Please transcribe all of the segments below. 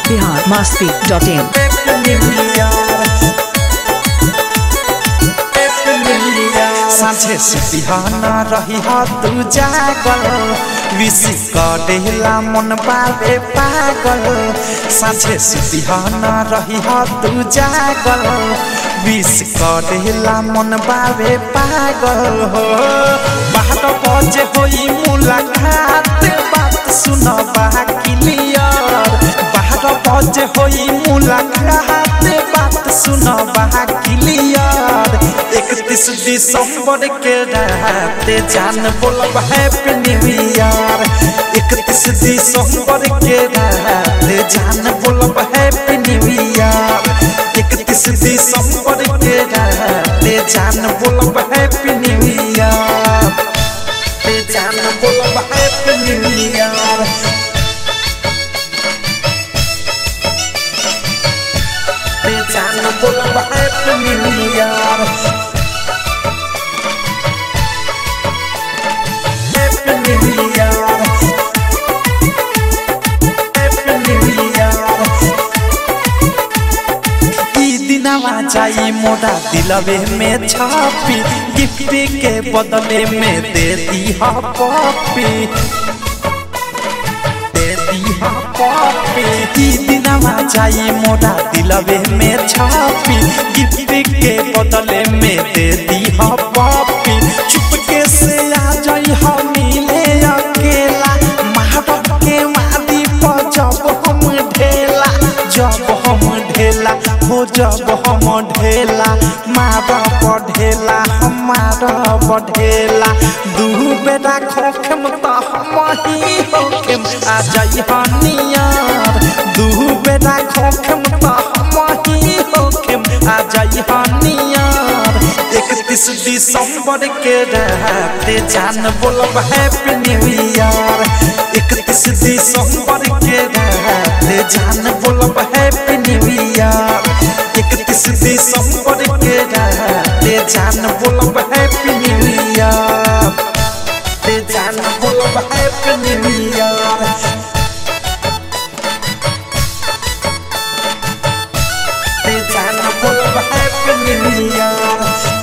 Bihar Masti dot इन साँझे से बिहाना रही हा तू जागल विश करेला मन बाबे पागल साँझे से बिहाना रही हा तू जागल विश करेला मन बाबे पागल हो बारह बजे होई मुलाकात बात सुन क्लियर बारह बजे होई मुलाकात बात सुन क्लियर इकतीस दिसंबर के रात जान बोलब हैप्पी न्यू ईयर इकतीस दिसंबर के रात जान बोलब हैप्पी न्यू ईयर इकतीस दिसंबर के रात जान बोलब हैप्पी न्यू ईयर जान बोलब हैप्पी न्यू ईयर जान बोलब happy new year happy new year happy new year ई दिनवा जाई मोरा दिलवे में छापी गिफ्ट के बदले में दे दी हा पॉपी दे दी हा पॉपी ई दिनवा जाई मोरा दिलवे में छापी गिफ्ट के बदले में दे दी हा पॉपी चुपके से आ जाई हा मिले अकेला महाबत के मारी पर जब हम ढेला जब हम ढेला हो जब हम ढेला मारा बढ़ेला हमारा बढ़ेला दू बेटा खोखम त हम ही होखम आ जाई हनियार दू बेटा खोखम त हम ही होखम आ जाई हनियार इकतीस दिसंबर के रात जान बोलब हैप्पी न्यू ईयर इकतीस दिसंबर के रात जान बोलब हैप्पी न्यू ईयर इकतीस दिसंबर के रात जान बोलब हैप्पी न्यू ईयर जान बोलब हैप्पी न्यू ईयर जान बोलब happy new year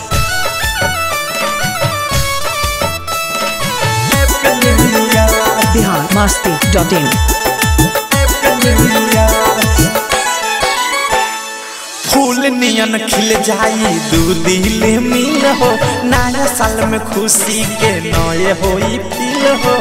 happy new year Bihar Masti dot in फूल नियन खिल जाई दू दिल मिल हो नया साल में खुशी के नए होई फील हो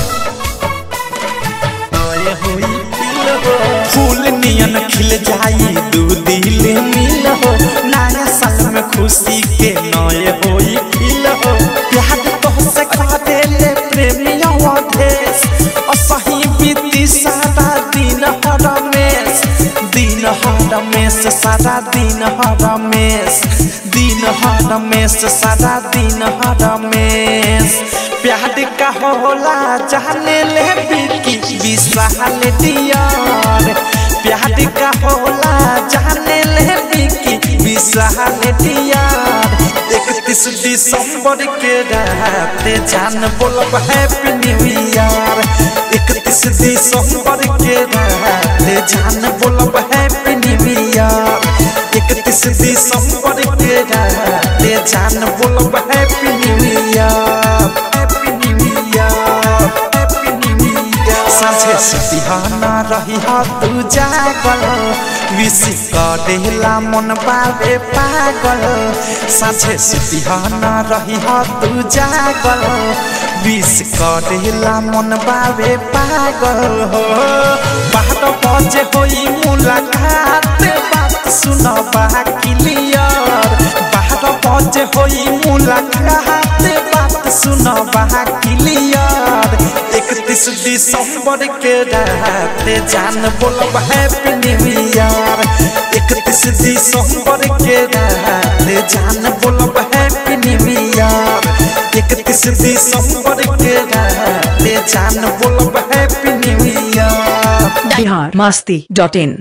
नए होई फील हो फूल नियन खिल जाई दू दिल मिल हो नया साल में खुशी के नए होई फील हो प्यार तो से खा देले प्रेमिया देश असही बीती सारा दिन हरमेश दिन हरमेश सारा दिन हरमेश दिन हरमेश सारा दिन हरमेश प्यार का होला जाने ले बिकी विशाल डियर प्यार का होला जाने ले बिकी विशाल डियर इकतीस दिसंबर के रात जान बोलब हैप्पी न्यू ईयर इकतीस दिसंबर के रात जान बोलब हैप्पी न्यू ईयर इकतीस दिसंबर के रात जान बोलब happy new year happy new year happy new year साँझे से बिहाना रही हा तू जागल विश करेला मन बाबे पागल साँझे से बिहाना रही हा तू जागल विश करेला मन बाबे पागल हो बारह बजे होई मुलाकात बात सुन क्लियर बारह बजे होई मुलाकात बात सुन क्लियर इकतीस दिसंबर के रात जान बोलब हैप्पी न्यू ईयर इकतीस दिसंबर के रात जान बोलब हैप्पी न्यू ईयर इकतीस दिसंबर के रात जान बोलब happy new year Bihar Masti dot in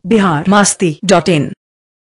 Bihar Masti dot in